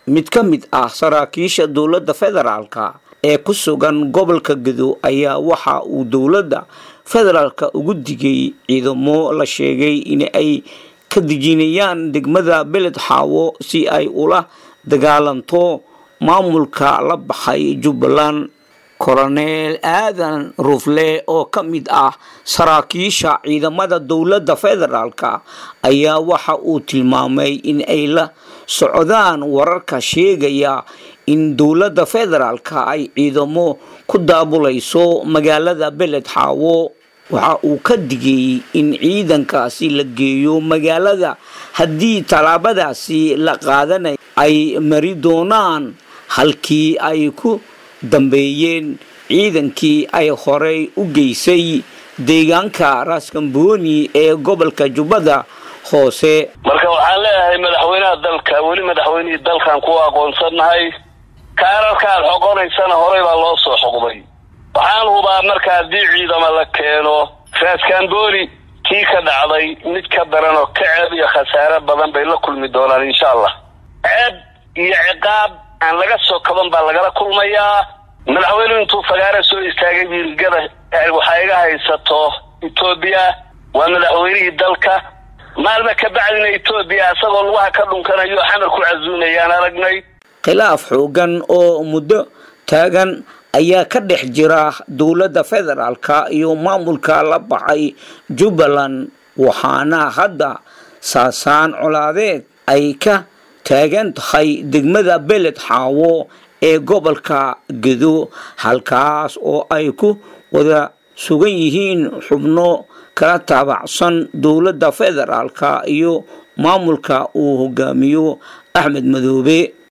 mid ka mid ah saraakiisha dowladda federaalka ee ku sugan gobolka gedo ayaa waxa uu dowladda federaalka ugu digay ciidamo la sheegay in ay ka dejinayaan degmada beled xaawo si ay ula dagaalanto maamulka la baxay jubbaland koroneel aadan rufle oo ka mid ah saraakiisha ciidamada dowladda federaalka ayaa waxa uu tilmaamay in ay la socdaan wararka sheegaya in dowladda federaalka ay ciidamo ku daabulayso magaalada beled xaawo waxa uu ka digay in ciidankaasi la geeyo magaalada haddii tallaabadaasi la qaadanay ay mari doonaan halkii ay ku dambeeyeen ciidankii ay horey u geysay deegaanka raaskambooni ee gobolka jubbada hoose marka waxaan leeyahay madaxweynaha dalka weli madaxweynihii dalkan ku aqoonsannahay kaararkaad xoqonaysana horey baa loo soo xoqday waxaan hubaa marka haddii ciidama la keeno raaskambooni kii ka dhacday mid ka daran oo ka ceeb iyo khasaare badan bay la kulmi doonaan insha allah ceeb iyo ciqaab aan laga soo kaban baa lagala kulmayaa madaxweynuhu intuu fagaara soo istaagay wiilgada waxaa iga haysato etoobiya waa madaxweynihii dalka maalma ka bacdina etoobiya isagoo lugaha ka dhunkanayo xamar ku casuumayaan aragnay khilaaf xoogan oo muddo taagan ayaa ka dhex jira dowladda federaalka iyo maamulka la baxay jubbaland waxaana hadda saasaan colaadeed ay ka taagan tahay degmada beled xaawo ee gobolka gedo halkaas oo ay ku wada sugan yihiin xubno kala taabacsan dowladda federaalka iyo maamulka uu hogaamiyo axmed madoobe